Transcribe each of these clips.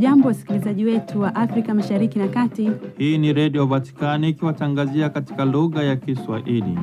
Hamjambo, wasikilizaji wetu wa Afrika Mashariki na Kati. Hii ni Redio Vatikani ikiwatangazia katika lugha ya Kiswahili.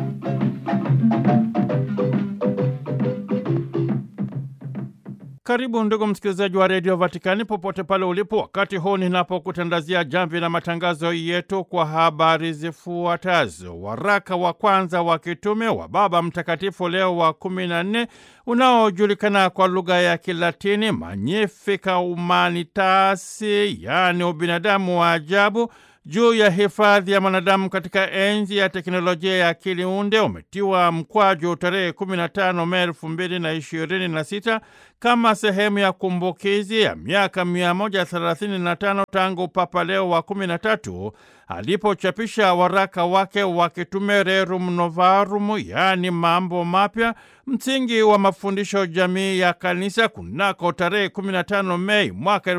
Karibu ndugu msikilizaji wa Redio Vatikani popote pale ulipo, wakati huu ninapokutandazia jamvi la matangazo yetu kwa habari zifuatazo. Waraka wa kwanza wa kitume wa Baba Mtakatifu Leo wa kumi na nne unaojulikana kwa lugha ya Kilatini Magnificat Humanitas, yaani ubinadamu wa ajabu juu ya hifadhi ya mwanadamu katika enzi ya teknolojia ya akili unde umetiwa mkwaju tarehe 15 Mei 2026 kama sehemu ya kumbukizi ya miaka 135 tangu Papa Leo wa 13 alipochapisha waraka wake wa kitume Rerum Novarum, yaani mambo mapya, msingi wa mafundisho jamii ya kanisa kunako tarehe 15 Mei mwaka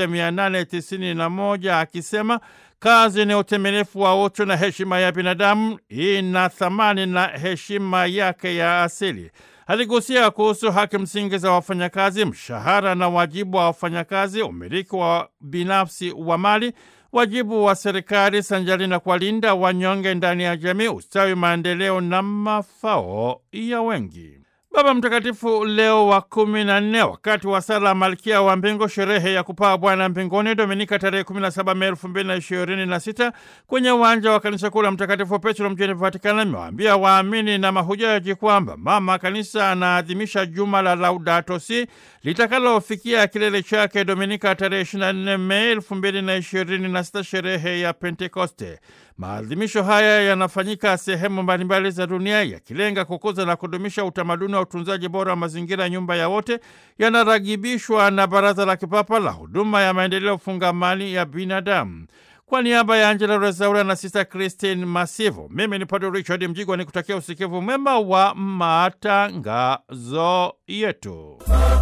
1891 akisema Kazi ni utimilifu wa utu na heshima ya binadamu, ina thamani na heshima yake ya asili. Aligusia kuhusu haki msingi za wafanyakazi, mshahara na wajibu wa wafanyakazi, umiliki wa binafsi wa mali, wajibu wa serikali sanjari na kuwalinda wanyonge ndani ya jamii, ustawi, maendeleo na mafao ya wengi. Baba Mtakatifu Leo wa kumi na nne wakati wa sala Malkia wa Mbingu, sherehe ya kupaa Bwana mbinguni, Dominika tarehe 17 Mei 2026 kwenye uwanja wa kanisa kuu la Mtakatifu Petro mjini Vatikani, amewaambia waamini na mahujaji kwamba mama kanisa anaadhimisha juma la Laudato Si litakalofikia kilele chake Dominika tarehe 24 Mei 2026, sherehe ya Pentekoste. Maadhimisho haya yanafanyika sehemu mbalimbali za dunia yakilenga kukuza na kudumisha utamaduni wa utunzaji bora wa mazingira, nyumba ya wote, yanaragibishwa na Baraza la Kipapa la Huduma ya Maendeleo Fungamani ya Binadamu. Kwa niaba ya Angela Rezaura na Sista Christine Masivo, mimi ni Padre Richard Mjigwa ni kutakia usikivu mwema wa matangazo yetu.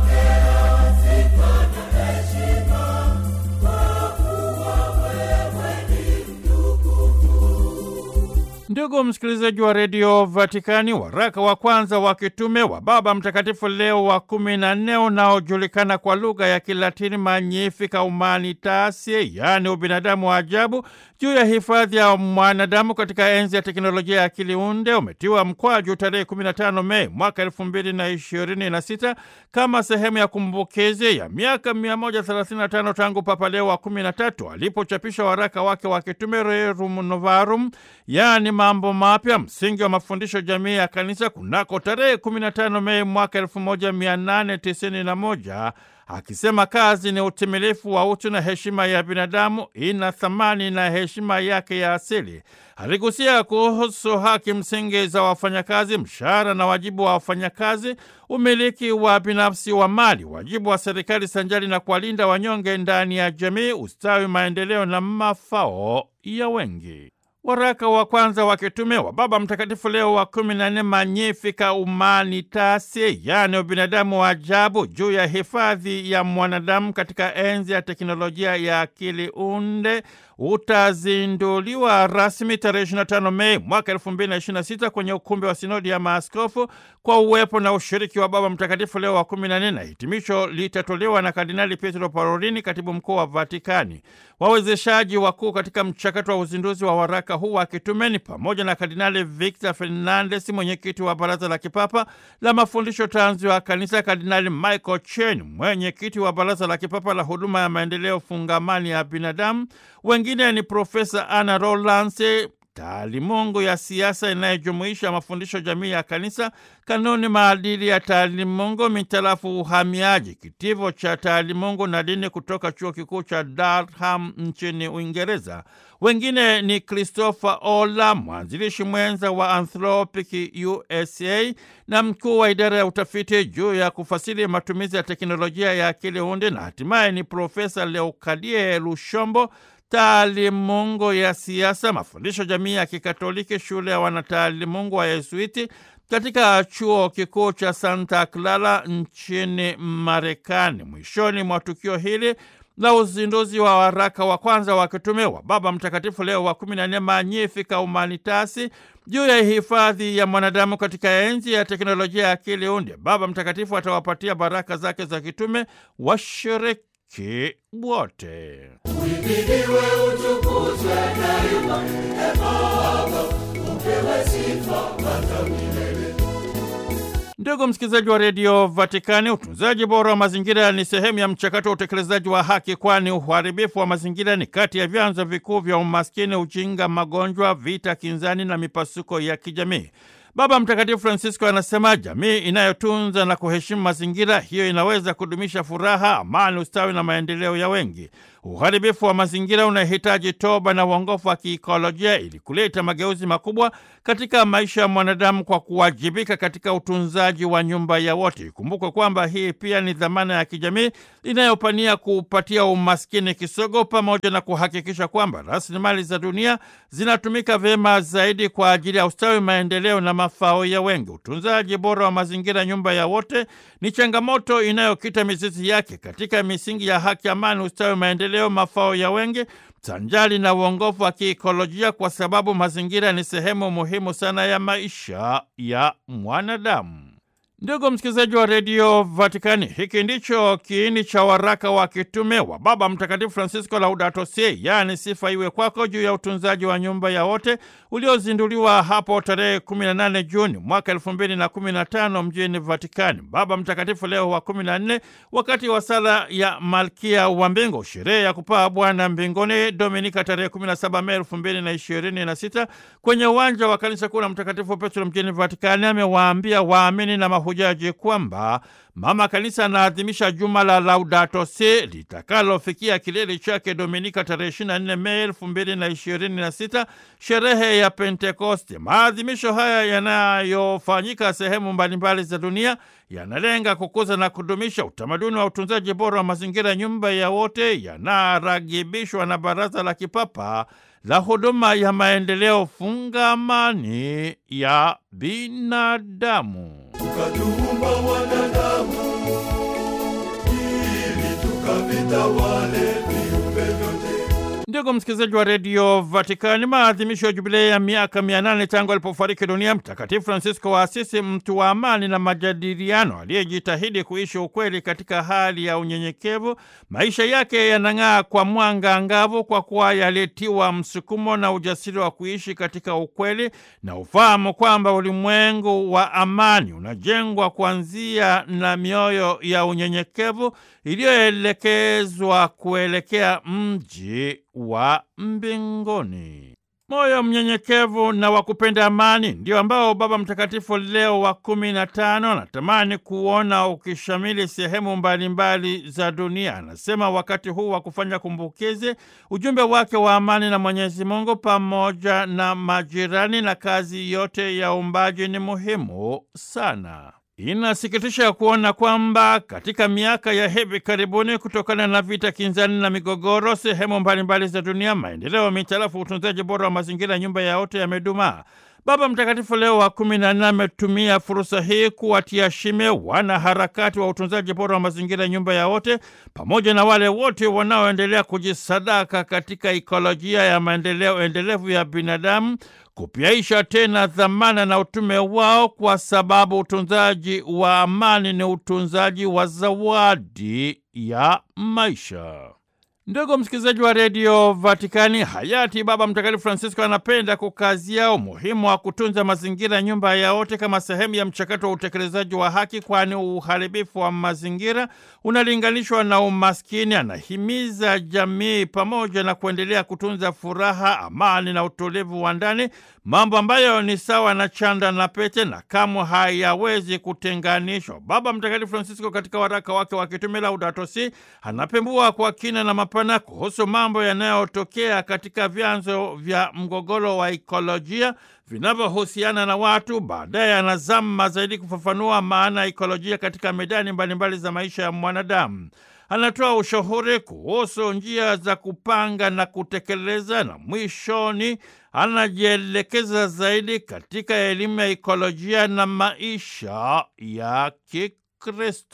Ndugu msikilizaji wa redio Vatikani, waraka wa kwanza wa kitume wa Baba Mtakatifu Leo wa kumi na nne unaojulikana kwa lugha ya Kilatini Magnificat Humanitas, yaani ubinadamu wa ajabu, juu ya hifadhi ya mwanadamu katika enzi ya teknolojia ya akili unde umetiwa mkwaju tarehe 15 Mei mwaka 2026 kama sehemu ya kumbukizi ya miaka 135 tangu Papa Leo wa 13 alipochapisha waraka wake wa kitume Rerum Novarum, yaani mambo mapya, msingi wa mafundisho jamii ya kanisa kunako tarehe 15 Mei mwaka 1891 akisema kazi ni utimilifu wa utu na heshima ya binadamu, ina thamani na heshima yake ya asili. Aligusia kuhusu haki msingi za wafanyakazi, mshahara na wajibu wa wafanyakazi, umiliki wa binafsi wa mali, wajibu wa serikali sanjari na kuwalinda wanyonge ndani ya jamii, ustawi, maendeleo na mafao ya wengi. Waraka wa kwanza wa kitume wa Baba Mtakatifu Leo wa kumi na nne Magnificat Humanitas, yaani ubinadamu wa ajabu, juu ya hifadhi ya mwanadamu katika enzi ya teknolojia ya akili unde utazinduliwa rasmi tarehe 25 Mei mwaka 2026 kwenye ukumbi wa sinodi ya maaskofu kwa uwepo na ushiriki wa Baba Mtakatifu Leo wa 14 na hitimisho litatolewa na Kardinali Pietro Parolini, katibu mkuu wa Vatikani. Wawezeshaji wakuu katika mchakato wa uzinduzi wa waraka huu wa kitumeni pamoja na Kardinali Victor Fernandes, mwenyekiti wa Baraza la Kipapa la Mafundisho Tanzu ya Kanisa, Kardinali Michael Chen, mwenyekiti wa Baraza la Kipapa la Huduma ya Maendeleo Fungamani ya Binadamu. Wengine ni Profesa Ana Rolance, taalimungu ya siasa inayojumuisha mafundisho jamii ya kanisa, kanuni maadili ya taalimungu mitarafu uhamiaji, kitivo cha taalimungu na dini kutoka chuo kikuu cha Durham nchini Uingereza. Wengine ni Christopher Ola, mwanzilishi mwenza wa Anthropic USA na mkuu wa idara ya utafiti juu ya kufasiri matumizi ya teknolojia ya akili unde, na hatimaye ni Profesa Leokadie Lushombo taalimungu ya siasa, mafundisho jamii ya Kikatoliki, shule ya wanataalimungu wa Yesuiti katika chuo kikuu cha Santa Clara nchini Marekani. Mwishoni mwa tukio hili la uzinduzi wa waraka wa kwanza wa kitume wa Baba Mtakatifu Leo wa kumi na nne Magnificat Humanitas juu ya hifadhi ya mwanadamu katika enzi ya teknolojia ya akili unde, Baba Mtakatifu atawapatia baraka zake za kitume washiriki washiriki wote. Uhimidiwe, utukuzwe daima, e Baba, upewe sifa hata milele. Ndugu msikilizaji wa redio Vatikani, utunzaji bora wa mazingira ni sehemu ya mchakato wa utekelezaji wa haki, kwani uharibifu wa mazingira ni kati ya vyanzo vikuu vya umaskini, ujinga, magonjwa, vita kinzani na mipasuko ya kijamii. Baba Mtakatifu Francisco anasema jamii inayotunza na kuheshimu mazingira, hiyo inaweza kudumisha furaha, amani, ustawi na maendeleo ya wengi. Uharibifu wa mazingira unahitaji toba na uongofu wa kiikolojia ili kuleta mageuzi makubwa katika maisha ya mwanadamu kwa kuwajibika katika utunzaji wa nyumba ya wote. Ikumbukwe kwamba hii pia ni dhamana ya kijamii inayopania kupatia umaskini kisogo, pamoja na kuhakikisha kwamba rasilimali za dunia zinatumika vyema zaidi kwa ajili ya ustawi, maendeleo na mafao ya wengi. Utunzaji bora wa mazingira, nyumba ya wote, ni changamoto inayokita mizizi yake katika misingi ya haki, amani, ustawi, maendeleo, mafao ya wengi sanjali na uongofu wa kiikolojia, kwa sababu mazingira ni sehemu muhimu sana ya maisha ya mwanadamu. Ndugu msikilizaji wa redio Vatikani, hiki ndicho kiini cha waraka wa kitume wa Baba Mtakatifu Francisco Laudato Si, yaani sifa iwe kwako, juu ya utunzaji wa nyumba ya wote, uliozinduliwa hapo tarehe 18 Juni mwaka 2015 mjini Vatikani. Baba Mtakatifu Leo wa 14 wakati wa sala ya Malkia wa Mbingu, sherehe ya kupaa Bwana mbinguni, Dominika tarehe 17 Mei 2026 kwenye uwanja wa kanisa kuu la Mtakatifu Petro mjini Vatikani, amewaambia waamini na mahujaji kwamba Mama Kanisa anaadhimisha juma la Laudato Si litakalofikia kilele chake Dominika tarehe 24 Mei 2026, sherehe ya Pentekoste. Maadhimisho haya yanayofanyika sehemu mbalimbali za dunia yanalenga kukuza na kudumisha utamaduni wa utunzaji bora wa mazingira, nyumba ya wote, yanaragibishwa na Baraza la Kipapa la Huduma ya Maendeleo Fungamani ya Binadamu. Ukatuumba wanadamu ili tukavitawale viumbe vyote. Ndugu msikilizaji wa redio Vatikani, maadhimisho ya jubilei ya miaka mia nane tangu alipofariki dunia Mtakatifu Francisco wa Asisi, mtu wa amani na majadiliano, aliyejitahidi kuishi ukweli katika hali ya unyenyekevu. Maisha yake yanang'aa kwa mwanga angavu, kwa kuwa yalitiwa msukumo na ujasiri wa kuishi katika ukweli na ufahamu kwamba ulimwengu wa amani unajengwa kuanzia na mioyo ya unyenyekevu iliyoelekezwa kuelekea mji wa mbinguni. Moyo mnyenyekevu na wa kupenda amani ndio ambao Baba Mtakatifu Leo wa kumi na tano anatamani kuona ukishamili sehemu mbalimbali za dunia. Anasema wakati huu wa kufanya kumbukizi, ujumbe wake wa amani na Mwenyezi Mungu pamoja na majirani na kazi yote ya uumbaji ni muhimu sana. Inasikitisha kuona kwamba katika miaka ya hivi karibuni, kutokana na vita kinzani na migogoro sehemu mbalimbali za dunia, maendeleo mitarafu utunzaji bora wa mazingira, nyumba ya wote, yamedumaa. Baba Mtakatifu Leo wa kumi na nne ametumia fursa hii kuwatia shime wanaharakati wa utunzaji bora wa mazingira, nyumba ya wote, pamoja na wale wote wanaoendelea kujisadaka katika ikolojia ya maendeleo endelevu ya binadamu kupyaisha tena dhamana na utume wao, kwa sababu utunzaji wa amani ni utunzaji wa zawadi ya maisha. Ndugu msikilizaji wa redio Vatikani, hayati Baba Mtakatifu Francisco anapenda kukazia umuhimu wa kutunza mazingira, nyumba ya wote, kama sehemu ya mchakato wa utekelezaji wa haki, kwani uharibifu wa mazingira unalinganishwa na umaskini. Anahimiza jamii pamoja na kuendelea kutunza furaha, amani na utulivu wa ndani, mambo ambayo ni sawa na chanda na pete na kamwe hayawezi kutenganishwa. Baba Mtakatifu Francisco katika waraka wake wa kitume Laudato Si anapembua kwa kina na mapana kuhusu mambo yanayotokea katika vyanzo vya mgogoro wa ikolojia vinavyohusiana na watu. Baadaye anazama zaidi kufafanua maana ya ikolojia katika medani mbalimbali za maisha ya mwanadamu. Anatoa ushauri kuhusu njia za kupanga na kutekeleza, na mwishoni anajielekeza zaidi katika elimu ya ikolojia na maisha ya Kikristo.